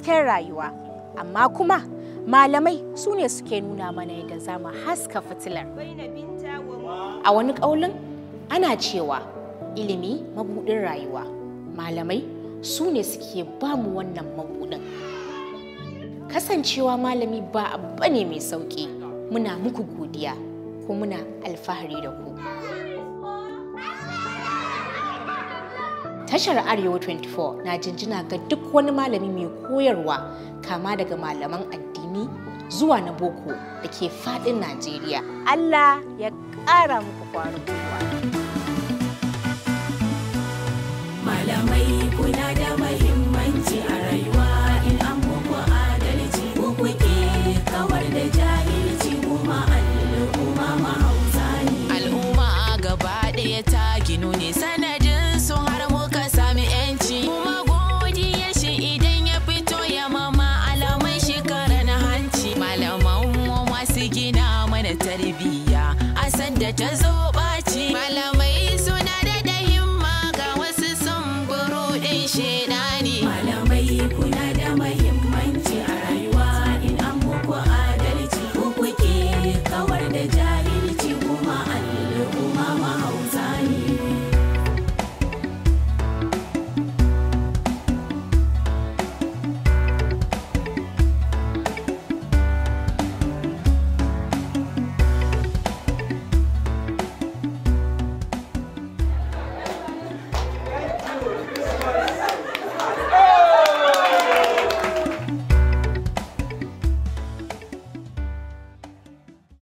hasken rayuwa amma kuma malamai su ne suke nuna mana yadda za mu haska fitilar a wani ƙaulin ana cewa ilimi mabuɗin rayuwa malamai su ne suke ba mu wannan mabuɗin kasancewa malami ba abu ne mai sauƙi muna muku godiya ko muna alfahari da ku tashar arewa 24 na jinjina ga duk wani malami mai koyarwa kama daga malaman addini zuwa na boko da ke fadin najeriya allah ya ƙara muku kwarin gwiwa malamai kuna da mahimmanci a rayuwa in an muku adalci ku kuke kawar da jahilci kuma al'umma mahauta ne al'umma gaba ɗaya ta ginu ne sanadin su har muka sami yanci kuma godiya shi idan ya fito ya mama alamai shekara na hanci malaman mu masu gina mana tarbiyya a sanda ta zo